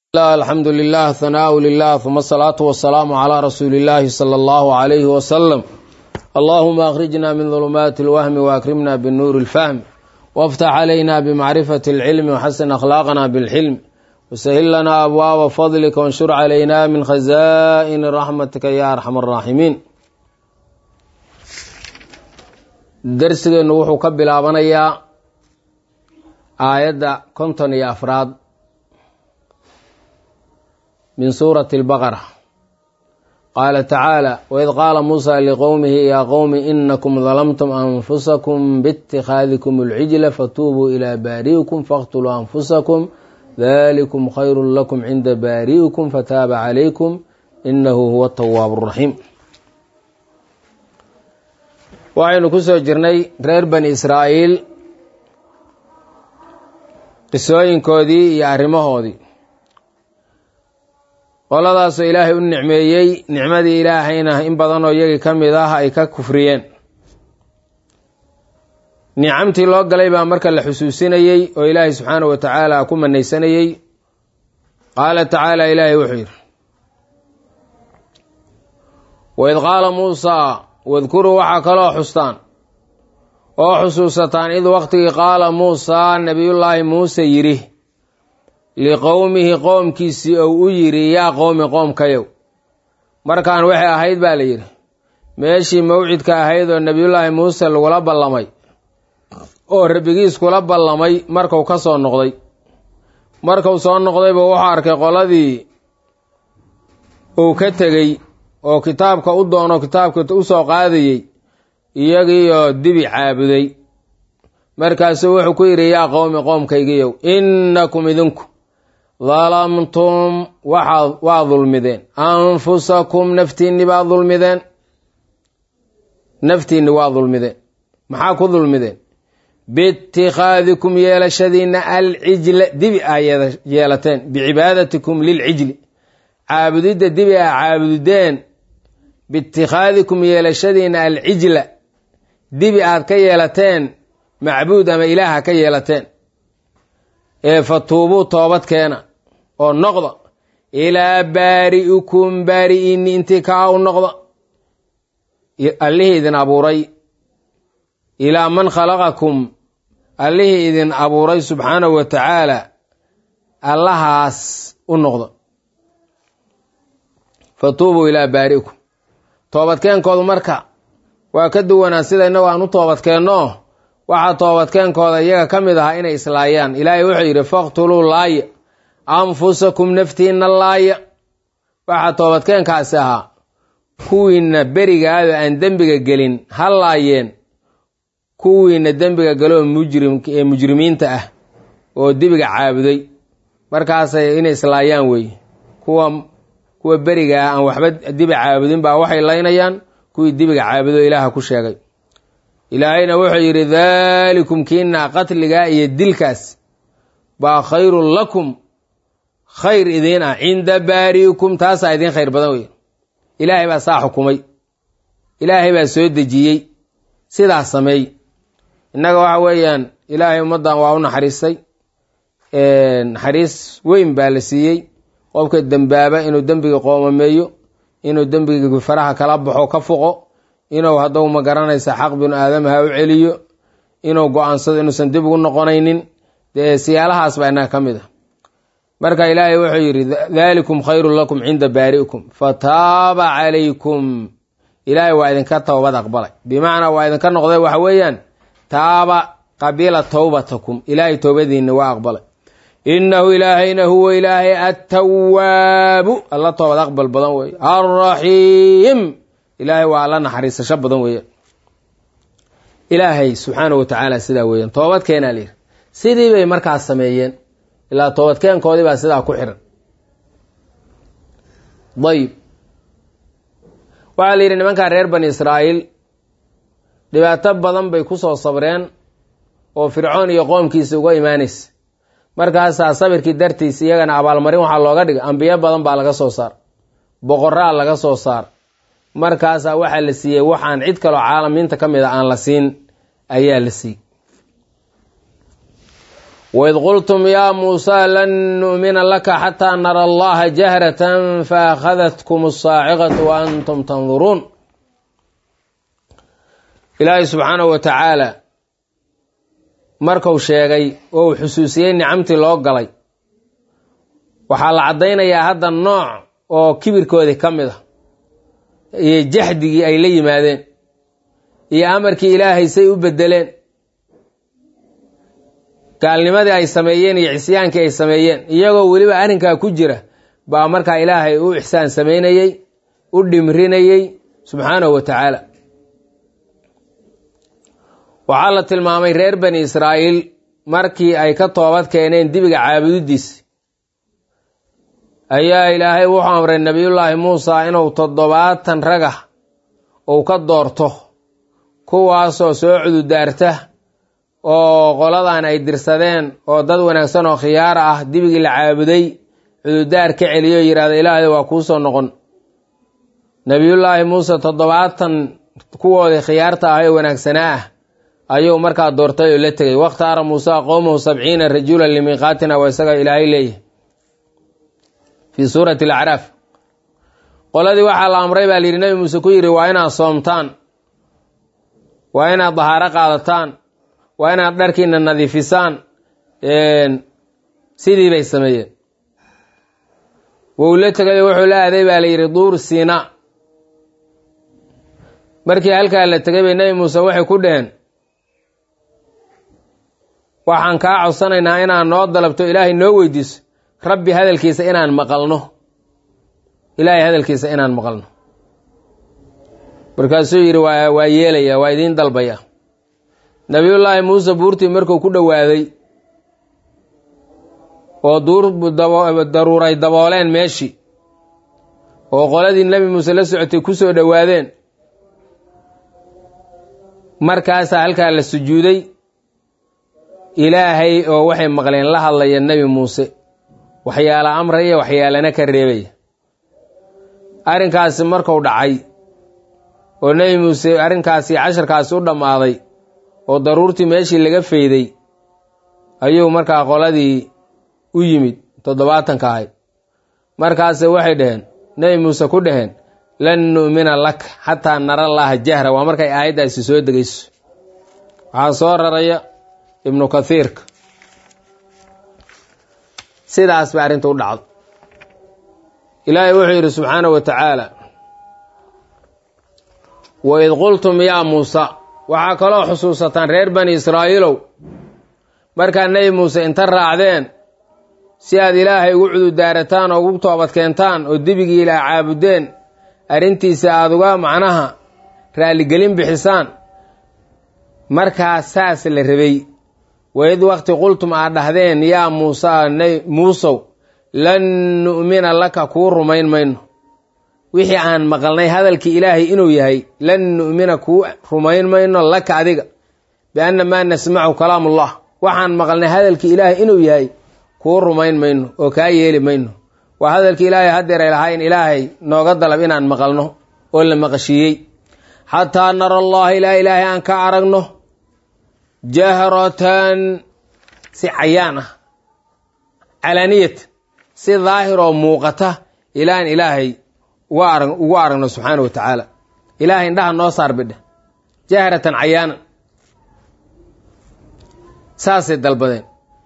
alxamdu lilah hanaau lilah uma asalaatu wasalaamu calaa rasuuli illaahi sala allahu alayhi wasalam allahuma akhrijna min dulumaati alwahmi waakrimna binuuri ilfahmi waftax calayna bimacrifati alcilmi waxasin akhlaaqna bilxilm wasahil lanaa abwaaba fadlika wanshur calayna min khazaa'ini raxmatika ya arxam araaximiin darsigeennu wuxuu ka bilaabanayaa aayadda konton iyo afraad min suurati albaqara qaala tacaala waid qaala muusa liqowmihi yaa qowmi inakum dalamtum anfusakum biitikhaadikum alcijla fatuubuu ilaa baari'ikum faqtuluu anfusakum dalikum khayru lakum cinda baari'ikum fataaba calaykum inahu huwa atawaabu araxiim waxaynu ku soo jirnay reer bani israa'iil qisooyinkoodii iyo arrimahoodii qoladaasoo ilaahay u nicmeeyey nicmadii ilaahayna in badanoo iyagii ka mid ah ay ka kufriyeen nicamtii loo galay baa marka la xusuusinayey oo ilaahay subxaanahu wa tacaala ku manaysanayey qaala tacaala ilaahay wuxuu yidhi waid qaala muusaa wadkuruu waxaa kaloo xustaan oo xusuusataan id waqtigii qaala muusaa nabiyullaahi muuse yidhi liqowmihi qoomkiisii ou u yidhi yaa qowmi qoomkayow markaan waxay ahayd baa la yidhi meeshii mawcidka ahayd oo nebiyullaahi muuse lagula ballamay oo rabbigiis kula ballamay markuu ka soo noqday markuu soo noqdayba wuxuu arkay qoladii uu ka tegey oo kitaabka u doono kitaabka u soo qaadayey iyagiioo dibi caabuday markaasuu wuxuu ku yidhi yaa qowmi qoomkaygiyow innakum idinku dalamtum waxaad waa dulmideen anfusakum naftiinni baa dulmideen naftiinni waa dulmideen maxaa ku dulmideen biitikhaadikum yeelashadiinna alcijla dibi aa yeelateen bicibaadatikum lilcijli caabudidda dibi aa caabudeen biitikhaadikum yeelashadiinna alcijla dibi aad ka yeelateen macbuud ama ilaaha ka yeelateen ee fatuubuu toobad keena oo noqda ilaa baari'ikum baari'inni intii kaa u noqda allihii idin abuuray ilaa man khalaqakum allihii idin abuuray subxaanahu wa tacaala allahaas u noqda fatuubuu ilaa baari'ikum toobadkeenkoodu marka waa ka duwanaa sida innagu aan u toobadkeenno waxaa toobadkeenkooda iyaga ka mid ahaa inay islaayaan ilaahay wuxuu yidhi faqtuluu laaya anfusakum naftiinna laaya waxaa toobadkeenkaasi ahaa kuwiinna berigaado aan dembiga gelin ha laayeen kuwiinna dembiga galoo mujrim ee mujrimiinta ah oo dibiga caabuday markaasay inay islaayaan weeye kuwa kuwa berigaa aan waxba dibi caabudin baa waxay laynayaan kuwii dibiga caabudo ilaaha ku sheegay ilaahayna wuxuu yidhi daalikum kiina qatligaa iyo dilkaas baa khayrun lakum khayr idiin ah cinda baari'ikum taasaa idiin khayr badan wey ilaahay baa saa xukumay ilaahay baa soo dejiyey sidaas sameey innaga waxa weeyaan ilaahay ummaddan waa u naxariistay naxariis weyn baa la siiyey qofka dembaaba inuu dembiga qoomameeyo inuu dembiga faraha kala baxo ka foqo inuu haddou ma garanaysa xaq binu aadamaha u celiyo inuu go-aansado inuusan dib ugu noqonaynin dee siyaalahaas baa innaga ka mid a marka ilaahay wuxuu yidhi daalikum khayrun lakum cinda baari'ikum fataaba calaykum ilaahay waa idinka towbad aqbalay bimacnaa waa idinka noqday waxa weeyaan taaba qabila towbatakum ilaahay towbadiinna waa aqbalay innahu ilaahayna huwa ilaahay attawaabu alla toobad aqbal badan weeye alraxiim ilaahay waa alla naxariisasho badan weeyaan ilaahay subxaanahu wa tacaala sidaa weeyaan toobadkeenaa layidhi sidii bay markaas sameeyeen ilaa toobadkeenkoodii baa sidaa ku xiran dayib waxaa la yidhi nimankaa reer bani israa'iil dhibaato badan bay ku soo sabreen oo fircoon iyo qoomkiisa uga imaanaysa markaasaa sabirkii dartiis iyagana abaalmarin waxaa looga dhigay ambiyo badan baa laga soo saar boqoraa laga soo saar markaasaa waxaa la siiyey waxaan cid kaloo caalamiinta ka mid a aan la siin ayaa la siiyey waid qultum yaa muusaa lan nu'mina laka xataa nara allaha jahratan faakhadatkum asaaciqatu wa antum tanduruun ilaahay subxaanahu wa tacaala marku sheegay oo uu xusuusiyey nicamtii loo galay waxaa la caddaynayaa hadda nooc oo kibirkoodii ka mid a iyo jaxdigii ay la yimaadeen iyo amarkii ilaahay say u beddeleen gaalnimadii ay sameeyeen iyo cisyaankii ay sameeyeen iyagoo weliba arrinkaa ku jira baa markaa ilaahay u ixsaan samaynayey u dhimrinayey subxaanahu wa tacaala waxaa la tilmaamay reer bani israa'iil markii ay ka toobad keeneen dibiga caabudidiisa ayaa ilaahay wuxuu amray nebiyullaahi muusa inuu toddobaatan ragah uu ka doorto kuwaasoo soo cududaarta oo qoladan ay dirsadeen oo dad wanaagsan oo khiyaara ah dibigii la caabuday cududaar ka celiyo yidhahda ilaahay waa kuu soo noqon nebiyullaahi muuse toddobaatan kuwoodii khiyaarta ah ee wanaagsanaa ah ayuu markaa doortay oo la tegay wakhtaara muusa qowmahu sabciina rajulan limiiqaatina waa isaga ilaahay leeyahay fii suurati alacraaf qoladii waxaa la amray baa layidhi nebi muuse ku yidhi waa inaad soomtaan waa inaad dahaaro qaadataan waa inaad dharkiina nadiifisaan sidii bay sameeyeen wou la tegayo wuxuu la aaday baa la yidhi duur siina markii halkaa la tegay bay nebi muuse waxay ku dheheen waxaan kaa codsanaynaa inaan noo dalabto ilaahay noo weydiiso rabbi hadalkiisa inaan maqalno ilaahay hadalkiisa inaan maqalno markaasuu yidhi waa waa yeelaya waa idiin dalbaya nabiyullaahi muuse buurtii markuu ku dhowaaday oo duur daruuray dabooleen meeshii oo qoladii nebi muuse la socotay ku soo dhowaadeen markaasaa halkaa la sujuuday ilaahay oo waxay maqleen la hadlaya nebi muuse waxyaala amraya waxyaalana ka reebaya arrinkaasi marku dhacay oo nebi muuse arrinkaasi casharkaasi u dhammaaday oo daruurtii meeshii laga fayday ayuu markaa qoladii u yimid toddobaatanka ahayd markaase waxay dhaheen nebi muuse ku dhaheen lan nu'mina lak xataa nara llaaha jahra waa markay aayaddaasi soo degayso waxaa soo raraya ibnu kathiirka sidaas ba arrinta u dhacdo ilaahay wuxuu yidhi subxaanahu wa tacaala waid qultum yaa muusa waxaa kaloo xusuusataan reer bani israa'iilow markaa nebi muuse inta raacdeen si aad ilaahay ugu cududaarataan oo ugu toobad keentaan oo dibigii ilaa caabudeen arrintiisa aada uga macnaha raalligelin bixisaan markaa saas la rabay waid waqti qultum aad dhahdeen yaa muusaa muusow lan nu'mina laka kuu rumayn mayno wixii aan maqalnay hadalkii ilaahay inuu yahay lan nu'mina kuu rumayn mayno laka adiga bianna maa nasmacu kalaamullah waxaan maqalnay hadalkii ilaahay inuu yahay kuu rumayn mayno oo kaa yeeli mayno waa hadalkii ilaahay haddeeray lahaa in ilaahay nooga dalab inaan maqalno oo la maqashiiyey xataa nara allaha ilaa ilaahay aan ka aragno jahratan si cayaan ah calaaniyat si daahir oo muuqata ilaan ilaahay ugu aragno subxaana wa tacaala ilaahay indhaha noo saar bidhe jahratan cayaanan saasay dalbadeen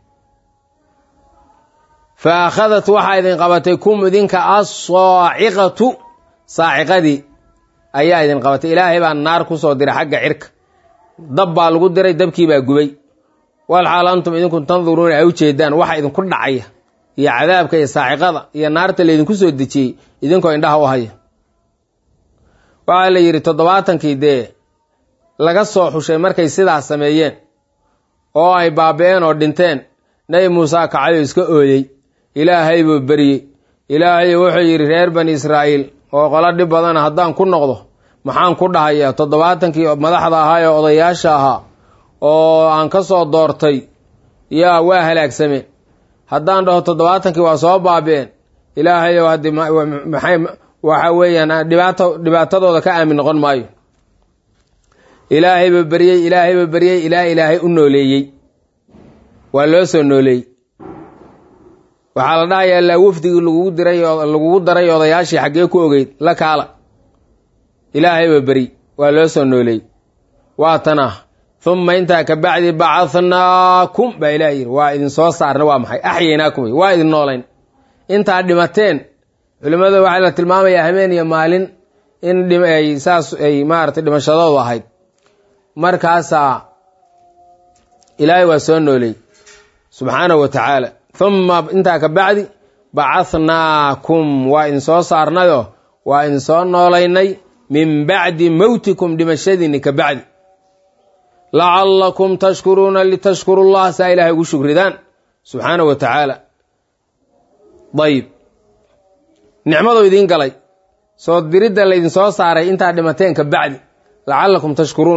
fa akhadat waxaa idin qabatay kum idinka assaaciqatu saaciqadii ayaa idin qabatay ilaahay baa naar ku soo diray xagga cirka dab baa lagu diray dabkii baa gubay wal xaal antum idinku tanduruuna ay u jeedaan waxa idinku dhacaya iyo cadaabka iyo saaciqada iyo naarta laydinku soo dejiyey idinkoo indhaha u haya waxaa la yidhi toddobaatankii dee laga soo xushay markay sidaas sameeyeen oo ay baaba-een oo dhinteen nebi muuse kacay oo iska ooyey ilaahay buu beryey ilaahay wuxuu yidhi reer bani israa'iil oo qolo dhib badana haddaan ku noqdo maxaan ku dhahayaa toddobaatankii madaxda ahaa ee odayaasha ahaa oo aan ka soo doortay yaa waa halaagsameen haddaan dhaho toddobaatankii waa soo baabi-een ilaahayow haddi maxay waxa weeyaan dhibaato dhibaatadooda ka aamin noqon maayo ilaahayba beryey ilaahayba beryey ilaa ilaahay u nooleeyey waa loo soo nooleey waxaa la dhahayaa laa wafdigii lagugu diray lagugu daray odayaashii xaggee ku ogeyd la kaala ilaahayba beri waa loo soo nooleey waa tana humma intaa ka bacdi bacadnaakum baa ilaah yidhi waa idin soo saarna waa maxay axyaynaakum waa idin noolayn intaa dhimateen culimmada waxaa la tilmaamayaa habeen iyo maalin in ay saas ay maaratay dhimashadoodu ahayd markaasaa ilaahay waa soo nooleey subxaanahu wa tacaala humma intaa ka bacdi bacadnaakum waa idin soo saarnayo waa idin soo noolaynay min bacdi mowtikum dhimashadiinni ka bacdi lacallakum tashkuruuna litashkuru llah saa ilahay ugu shukridaan subxaanahu wa tacaala dayib nicmaduu idiin galay soo diridda laydin soo saaray intaa dhimateen ka bacdi lacallakum tashkuruun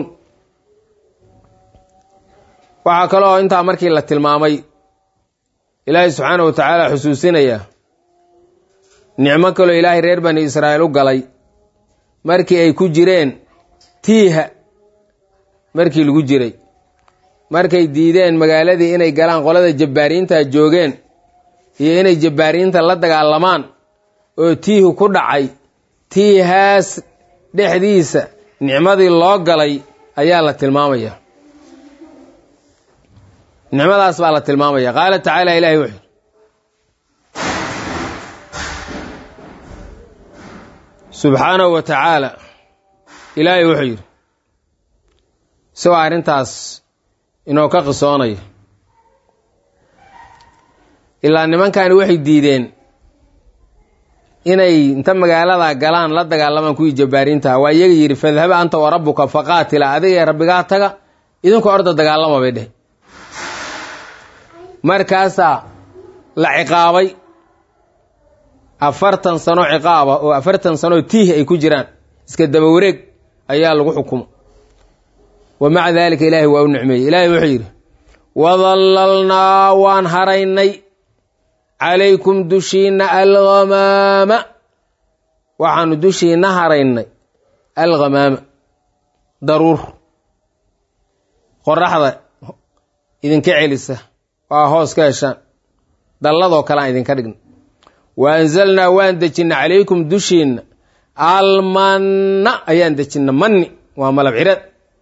waxaa kaloo intaa markii la tilmaamay ilaahay subxaanahu wa tacaala xusuusinaya nicmo kaloo ilaahay reer bani israa'iil u galay markii ay ku jireen tiiha markii lagu jiray markay diideen magaaladii inay galaan qolada jabbaariinta joogeen iyo inay jabbaariinta la dagaalamaan oo tiihu ku dhacay tiihaas dhexdiisa nicmadii loo galay ayaa la tilmaamaya nicmadaas baa la tilmaamaya qaala tacaala ilahi wuxuu subxaanahu wa tacaala ilaahay wuxuu yidhi isagoo arrintaas inoo ka qisoonaya ilaa nimankani waxay diideen inay inta magaalada galaan la dagaalamaan kuwii jabbaariintaha waa iyaga yidhi fadhaba anta wa rabbuka faqaatila adiga ee rabbigaa taga idinku orda dagaalama bay dheh markaasaa la ciqaabay afartan sano ciqaaba oo afartan sanoo tiih ay ku jiraan iska daba wareeg ayaa lagu xukumo wa maca daalika ilaahay waa u nicmeeyey ilaahay wuxuu yidhi wadallalnaa waan haraynay calaykum dushiinna alghamaama waxaanu dushiinna haraynay alghamaama daruur qoraxda idinka celisa waa hoos ka heshaan dalladoo kale aan idinka dhigna wa anzalnaa waan dejinna calaykum dushiinna almanna ayaan dejinna manni waa malab cireed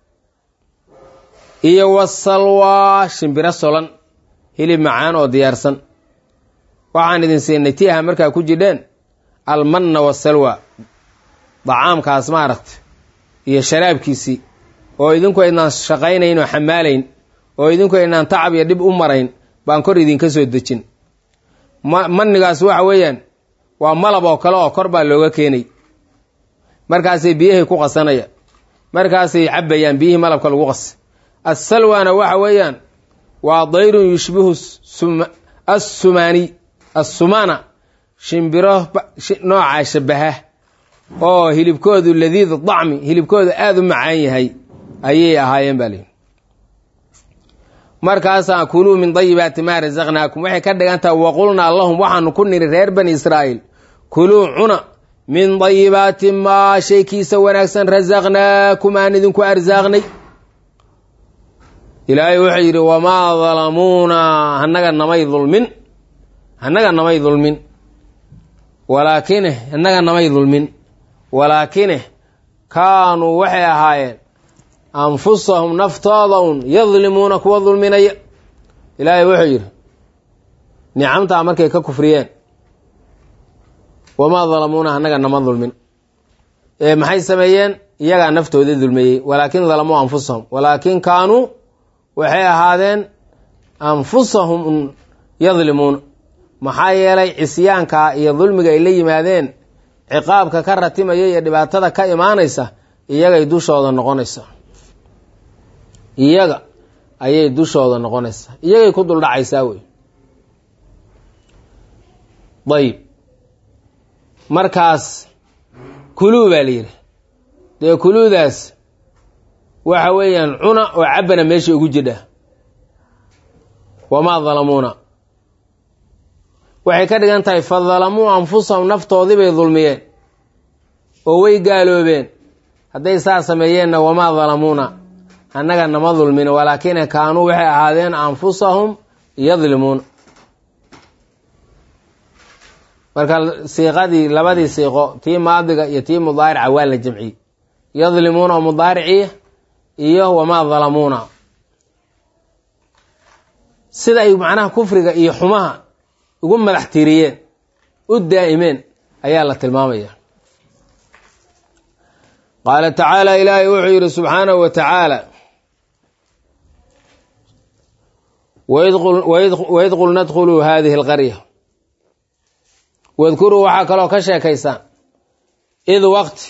iyo wasalwaa shimbiro solan hilib macaan oo diyaarsan waxaan idin siinay tiaha markaa ku jidheen almanna wasalwa dacaamkaas maaragta iyo sharaabkiisii oo idinku aydnaan shaqaynayn oo xamaalayn oo idinku aydnaan tacab iyo dhib u marayn baan kor idinka soo dejin mannigaas waxa weeyaan waa malab oo kale oo kor baa looga keenay markaasay biyahay ku qasanayaan markaasay cabbayaan biyihii malabka lagu qasay assalwana waxa weeyaan waa dayrun yushbihu assumani assumana shimbiro noocaa shabaha oo hilibkoodu ladiid dacmi hilibkoodu aada u macaan yahay ayay ahaayeen baa lihi markaasaa kuluu min dayibaati maa rasaqnaakum waxay ka dhigan tahay waqulnaa lahum waxaanu ku niri reer bani israa'iil kuluu cuna min dayibaati maa shaykiisa wanaagsan rasaqnaakum aan idinku arsaaqnay ilaahay wuxuu yidhi wamaa dalamuuna hanaga namay dulmin hanaga namay dulmin walaakine hanaga namay dulmin walaakine kaanuu waxay ahaayeen anfusahum naftooda un yadlimuuna kuwa dulminaya ilaahay wuxuu yidhi nicamtaa markay ka kufriyeen wamaa dalamuuna hanaga nama dulmin ee maxay sameeyeen iyagaa naftooda dulmeeyey walaakin dalamuu anfusahum walaakin kaanuu waxay ahaadeen anfusahum un yadlimuuna maxaa yeelay cisyaankaa iyo dulmiga ay la yimaadeen ciqaabka ka ratimaya iyo dhibaatada ka imaanaysa iyagay dushooda noqonaysaa iyaga ayay dushooda noqonaysaa iyagay ku duldhacaysaa wey dayib markaas kuluu baa la yidhi dee kuluudaas waxa weeyaan cuna oo cabbana meesha ugu jidha wamaa dalamuuna waxay ka dhigan tahay fa dalamuu anfusahum naftoodii bay dulmiyeen oo way gaaloobeen hadday saa sameeyeenna wamaa dalamuuna annaga nama dulmin walaakina kaanuu waxay ahaadeen anfusahum yadlimuuna marka siiqadii labadii siiqo tii maadiga iyo tii mudaarica waa la jamciyey yadlimuuna oo mudaariciya iyo wamaa dalamuuna sida ay macnaha kufriga iyo xumaha ugu madax tiiriyeen u daa'imeen ayaa la tilmaamaya qaala tacaala ilaahay wuxuu yidhi subxaanahu wa tacaala waid qulna dkhuluu hadihi alqarya wadkuruu waxaa kaloo ka sheekaysaan id waqti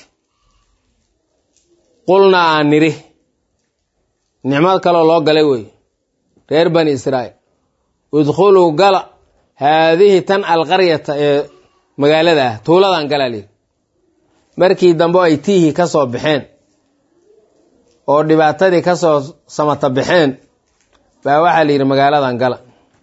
qulnaa aan nidhi nicmad kaloo loo galay wey reer bani israa'iil idkhuluu gala haadihi tan alqaryata ee magaalada ah tuuladan galaa layidhi markii dambe ay tiihii ka soo baxeen oo dhibaatadii ka soo samata baxeen baa waxaa la yidhi magaaladan gala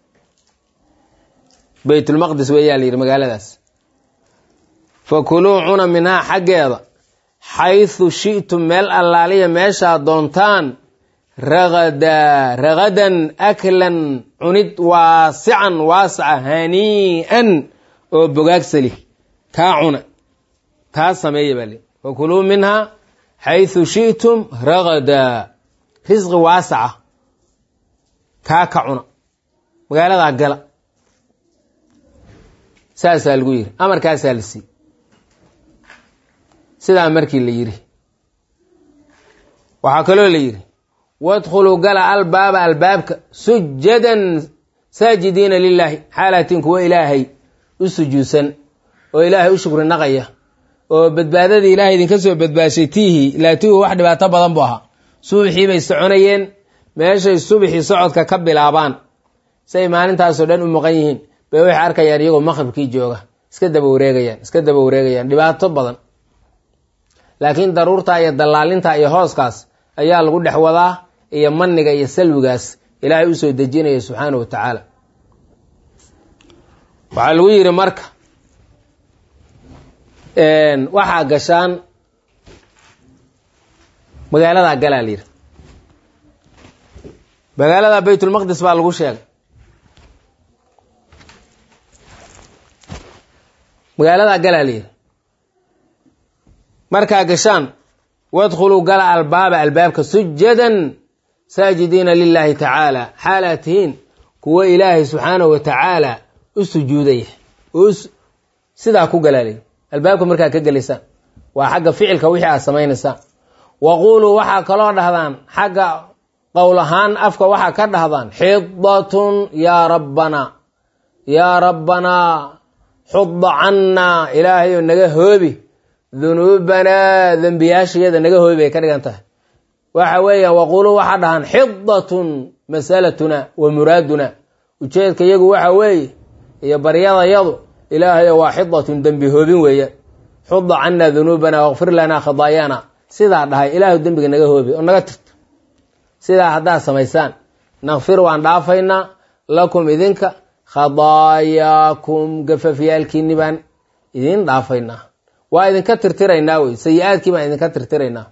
baytulmaqdis weeyaa la yidhi magaaladaas fa kuluu cuna minhaa xaggeeda xaysu shi'tum meel allaaliya meeshaa doontaan ragadaa ragadan aklan cunid waasican waasaca hanii'an oo bogaagsali kaa cuna kaa sameeya baa lii fa kuluu minhaa xaysu shi'tum ragadaa risqi waasaca kaa ka cuna magaaladaa gala saasaa lagu yidhi amarkaasaa la siiyey sidaa markii la yidhi waxaa kaloo la yidhi wadkhuluu gala albaaba albaabka sujadan saajidiina lilaahi xaalaatiin kuwa ilaahay u sujuudsan oo ilaahay u shukri naqaya oo badbaadadii ilaahay idinka soo badbaashay tiihii ilaa tiihu wax dhibaato badan buu ahaa subaxii bay soconayeen meeshay subaxii socodka ka bilaabaan say maalintaasoo dhan u maqan yihiin bay waxay arkayaan iyagoo maqribkii jooga iska daba wareegayaan iska daba wareegayaan dhibaato badan laakiin daruurta iyo dallaalinta iyo hooskaas ayaa lagu dhex wadaa iyo maniga iyo salwigaas ilaahay u soo dejinaya subxaana wa tacaala waxaa lagu yidhi marka waxaa gashaan magaaladaa galaa layidhi magaalada baytulmaqdis baa lagu sheegay magaaladaa galaa layidhi markaa gashaan wadkhuluu gala albaaba albaabka sujadan saajidiina lilaahi tacaala xaalaa tihiin kuwo ilaahay subxaanahu wa tacaala u sujuudaya oo sidaa ku galaa layidhi albaabka markaa ka gelaysaan waa xagga ficilka wixii aad samaynaysaan waquuluu waxaa kaloo dhahdaan xagga qowl ahaan afka waxaa ka dhahdaan xidatun yaa rabbanaa yaa rabbanaa xudda cannaa ilaahayo naga hoobi dunuubanaa dembiyaashayada naga hoobi bay ka dhigan tahay waxa weeyaan waquuluu waxaa dhahaan xidatun masalatuna wa muraaduna ujeedka iyagu waxa weeye iyo baryadayadu ilaahayo waa xidatun dembi hoobin weeyaan xudda cannaa dunuubana waqfir lanaa khadaayaana sidaa dhahay ilaahu dembiga naga hoobi oo naga tirto sidaa haddaad samaysaan nakfir waan dhaafaynaa lakum idinka khadaayaakum gafafyaalkiinni baan idin dhaafaynaa waa idinka tirtiraynaa wey sayi-aadkii baan idinka tirtiraynaa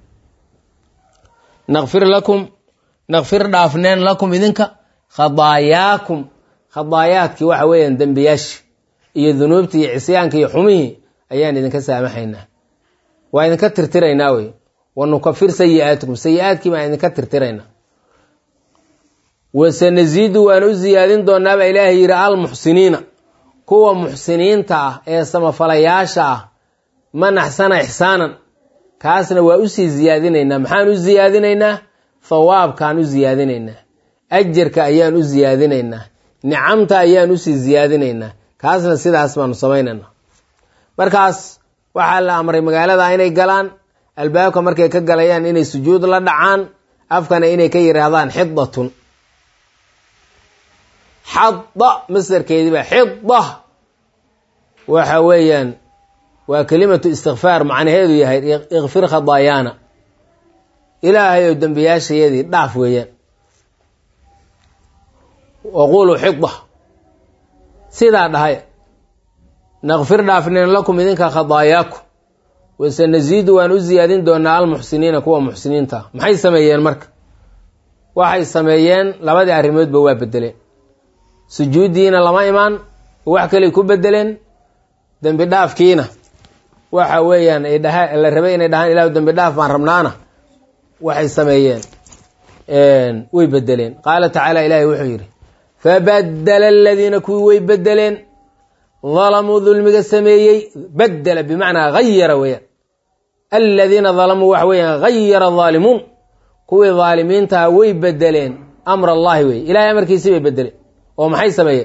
nakfir lakum nakfir dhaafneen lakum idinka khadaayaakum khadaayaadkii waxa weeyaan dembiyaashi iyo dunuubtii iyo cisyaanka iyo xumihii ayaan idinka saamaxaynaa waa idinka tirtiraynaa wey wanukafir sayi-aatikum sayi-aadkii baan idinka tirtiraynaa wasanasiidu waan u ziyaadin doonaa baa ilaahay yidhi almuxsiniina kuwa muxsiniinta ah ee samafalayaasha ah man axsana ixsaanan kaasna waa usii ziyaadinaynaa maxaan u ziyaadinaynaa thawaabkaan u ziyaadinaynaa ajarka ayaan u ziyaadinaynaa nicamta ayaan usii ziyaadinaynaa kaasna sidaas baanu samaynaynaa markaas waxaa la amray magaalada inay galaan albaabka markay ka galayaan inay sujuud la dhacaan afkana inay ka yidhaahdaan xidatun xada masdarkeediiba xida waxa weeyaan waa kelimatu istikfaar macnaheedu yahay ikfir khadaayaana ilaahay oo dembiyaashayadii dhaaf weeyaan waquuluu xida sidaa dhahay nakfir dhaafneen lakum idinka khadaayaakum wasanasiidu waan u ziyaadin doonaa almuxsiniina kuwa muxsiniinta maxay sameeyeen marka waxay sameeyeen labadii arrimoodba waa bedeleen sujuuddiina lama imaan wax kaley ku bedeleen dembi dhaafkiina waxa weeyaan ay dhaha la rabay inay dhahaan ilahu dembi dhaaf baan rabnaana waxay sameeyeen way bedeleen qaala tacaala ilaahay wuxuu yidhi fabadela aladiina kuwii way bedeleen dalamuu dulmiga sameeyey badela bimacnaa hayara weeyaan aladiina dalamuu waxa weeyaan hayara daalimuun kuwii daalimiintaha way bedeleen amra allahi weye ilahay amarkiisii bay bedeleen oo maxay sameeyeen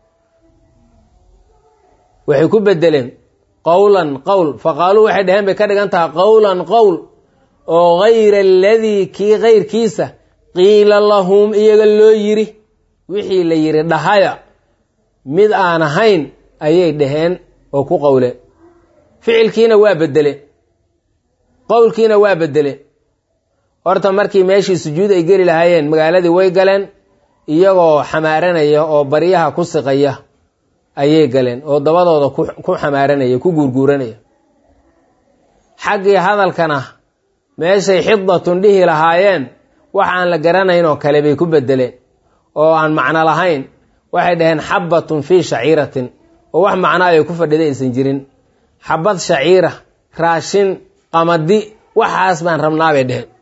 waxay ku bedeleen qowlan qowl faqaaluu waxay dheheen bay ka dhigan tahay qowlan qowl oo gayra aladii kii kayrkiisa qiila lahum iyaga loo yiri wixii la yidhi dhahaya mid aan ahayn ayay dhaheen oo ku qowleen ficilkiina waa bedeleen qowlkiina waa bedeleen horta markii meeshii sujuud ay geli lahaayeen magaaladii way galeen iyagoo xamaaranaya oo baryaha ku siqaya ayay galeen oo dabadooda ku xamaaranaya ku guurguuranaya xaggii hadalkana meeshay xidatun dhihi lahaayeen wax aan la garanayn oo kale bay ku bedeleen oo aan macno lahayn waxay dhaheen xabbatun fii shaciiratin oo wax macnaa ay ku fadhida aysan jirin xabad shaciira raashin qamadi waxaas baan rabnaa bay dheheen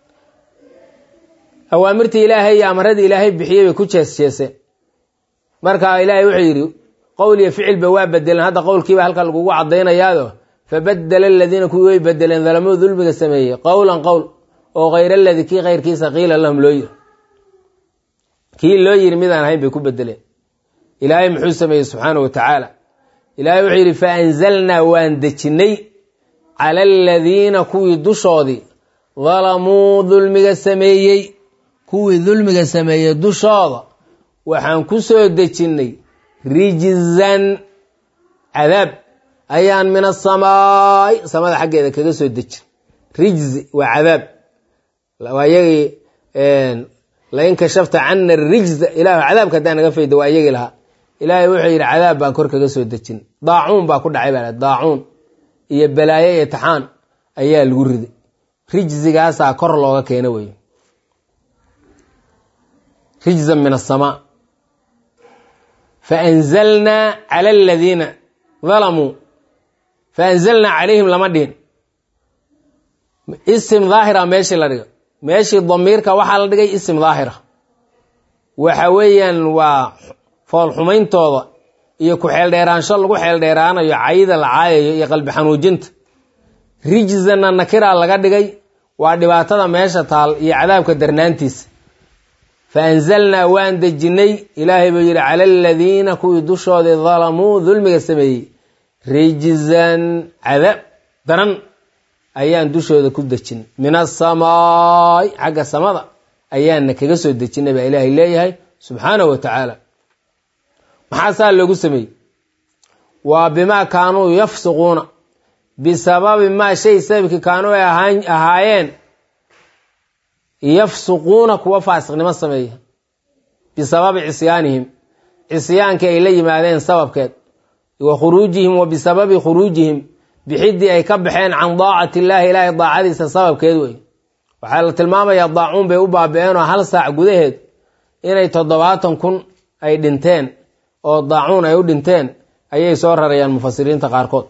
awaamirtii ilaahay iyo amaradii ilaahay bixiyey bay ku jees jeeseen marka ilaahay wuxuu yidhi qowl iyo ficilba waa bedeleen hadda qowlkiiba halka lagugu cadaynayaado fabadela aladiina kuwii way bedeleen dalamuu dulmiga sameeyey qowlan qowl oo hayr aladii kii kayrkiisa qiila lahum loo yiri kii loo yiri midaan ahayn bay ku bedeleen ilaahay muxuu sameeyey subxaana wa tacaala ilaahay wuxuu yidhi faanzalnaa waan dejinnay cala aladiina kuwii dushoodii dalamuu dulmiga sameeyey kuwii dulmiga sameeyey dushooda waxaan ku soo dejinnay rijzan cadaab ayaan min asamaai samada xaggeeda kaga soo dejin rijzi waa cadaab waa iyagii lain kashafta cana rijza ilahu cadaabka haddaa naga fayda waa iyagii lahaa ilaahay wuxuu yidhi cadaab baan kor kaga soo dejin daacuun baa ku dhacay baa daacuun iyo balaaye iyo taxaan ayaa lagu riday rijzigaasaa kor looga keena wey rijzan min asamaa faanzalnaa cala aladiina dalamuu faanzalnaa calayhim lama dhihin isim daahira meeshii la dhiga meeshii damiirka waxaa la dhigay isim daahira waxa weeyaan waa foolxumayntooda iyo ku-xeeldheeraansho lagu xeeldheeraanayo cayda la caayayo iyo qalbi xanuujinta rijzanna nakiraa laga dhigay waa dhibaatada meesha taal iyo cadaabka darnaantiisa fa anzalnaa waan dejinnay ilaahay buu yidhi cala aladiina kuwii dushoodii dalamuu dulmiga sameeyey rijzan cadaab daran ayaan dushooda ku dejin min asamaai xagga samada ayaana kaga soo dejinay baa ilaahay leeyahay subxaanahu wa tacaala maxaa saa loogu sameeyey waa bimaa kaanuu yafsuquuna bisababi maa shay sababkii kaanuu ay ahaayeen yafsuquuna kuwa faasiqnimo sameeya bisababi cisyaanihim cisyaankii ay la yimaadeen sababkeed wa khuruujihim wa bisababi khuruujihim bixiddii ay ka baxeen can daacati illaahi ilaahay daacadiisa sababkeed wey waxaa la tilmaamayaa daacuun bay u baabi-een oo hal saac gudaheed inay toddobaatan kun ay dhinteen oo daacuun ay u dhinteen ayay soo rarayaan mufasiriinta qaarkood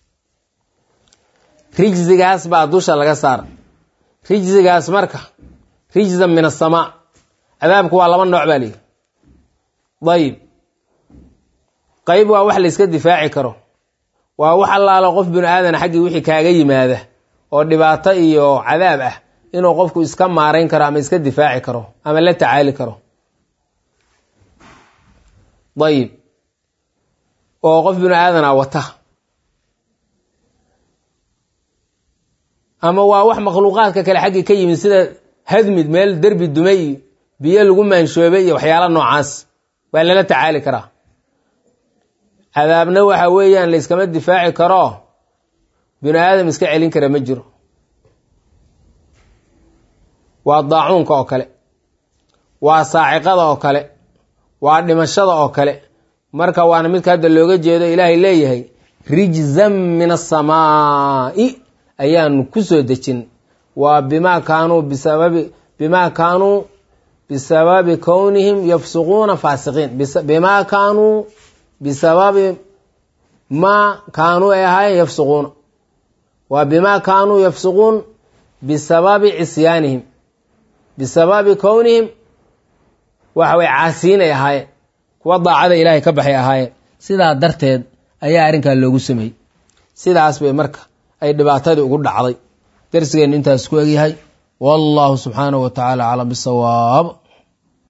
rijzigaas baa dusha laga saara rijzigaas marka rijzan min asamaa cadaabku waa laba nooc baa lihi dayib qayb waa wax la yska difaaci karo waa wax allaalo qof binu aadan xaggii wixii kaaga yimaada oo dhibaato iyo cadaab ah inuu qofku iska maarayn karo ama iska difaaci karo ama la tacaali karo dayib oo qof binu aadana wata ama waa wax makhluuqaadka kale xaggii ka yimid sida hadmid meel derbi dumay iyo biyo lagu maanshoobay iyo waxyaala noocaas waa lala tacaali karaa cadaabna waxa weeyaan la yskama difaaci karo binu aadam iska celin kara ma jiro waa daacuunka oo kale waa saaciqada oo kale waa dhimashada oo kale marka waana midka hadda looga jeedo ilaahay leeyahay rijzan min asamaa'i ayaanu ku soo dejin waa bimaa kaanuu bisababi bimaa kaanuu bisababi kownihim yafsuquuna faasiqiin bimaa kaanuu bisababi maa kaanuu ay ahaayeen yafsuquuna waa bimaa kaanuu yafsuquun bisababi cisyaanihim bisababi kownihim waxa way caasiinay ahaayeen kuwa daacada ilaahay ka baxay ahaayeen sidaa darteed ayaa arrinkaa loogu sameeyey sidaas bay marka ay dhibaatadii ugu dhacday darsigeennu intaas ku egyahay wallahu subxaanahu wa tacaala aclam bisawaab